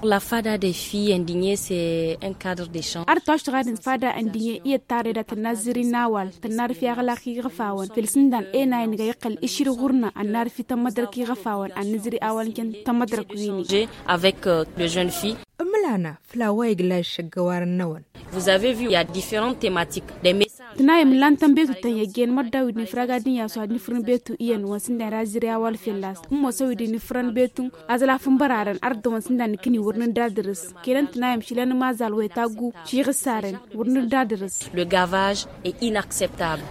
la fada des filles indignées, c'est un cadre d'échange. ar tosh gadin fada andinye iya tare da tanaziri nawal tanar fi agala ki gafawan filsindan e na ni gayqal ishir gurna anar fi tamadar ki gafawan an niziri awal ken tamadar kuini J'ai avec euh, les jeunes filles. umlana flawa igla shagawar nawan Vous avez vu, il y a différentes thématiques, des messages. tana yam lantan betu tan yaggen madawid ni fragadin ya so ni furun betu iyan wasin da raziri awal filas mo sawidi ni furun betu azala fun bararan arda wasin da ni kini wurnin dadris kenan tana yam shilan mazal wai tagu shi gisaren wurnin dadris Le gavage est inacceptable.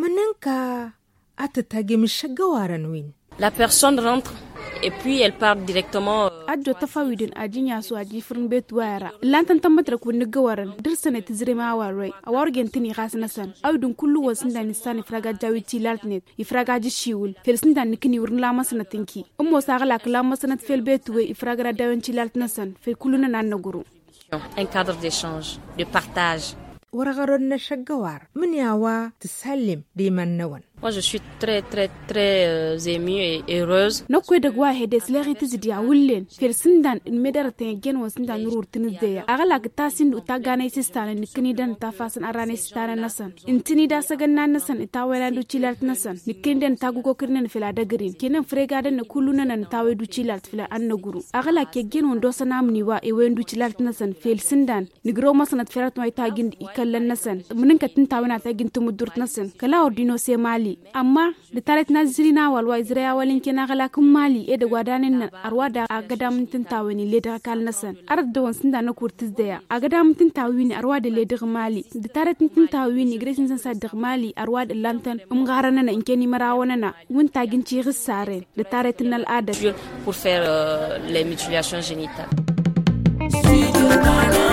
maninka ata tage mi shagawaran win La personne rentre et puis elle part directement. euh, adjo tafawidin a jinya su a jifirin betu wayara lantan tambatar ku ni gawaran dirsane ti zire ma waroi a war gentini khasna san awdun kullu wasin da nisani fraga jawi ti laltnet ifraga ji shiwul felsin da nikini wurin la masana tinki ummo sa gala kala masana fel betu we ifraga da dawan ci laltna san fel kullu na nan na guru un cadre d'échange, de partage. wargaron na shagawar min yawa tisallim diman nawan Moi, je suis très, très, très euh, émue et heureuse. na kwe da gwa hede slari ti zidi a wullen felsin dan in medar ta gen wasin da nurur tin zeya a gala ka tasin da ta gane sistana nikini dan ta fasan arane sistana nasan in tini da sagan na nasan ita wala du chilalt nasan nikini dan ta gugo kirnen fila da green kenan frega dan na kullu na nan ta wai du chilalt fila an na guru a gala ke gen wondo sana muni wa e wen du chilalt nasan felsin dan ni gro masanat ferat mai ta gin ikallan nasan munin ka tin ta wana ta gin tumudurt nasan kala ordino se mali amma da taret na zirina walwa izraya walin kina kala kun mali e da gwadanin nan arwa da a gada mintin tawani le da kal nasan ar da wansin da na kurtis da ya a gada mintin tawini arwa da le da mali da taret mintin tawini gresin san sa da mali arwa da lantan um garana na inkeni marawana na wun tagin ci sare da taret nal ada Pour faire euh, les mutilations génitales. Studio Ghana.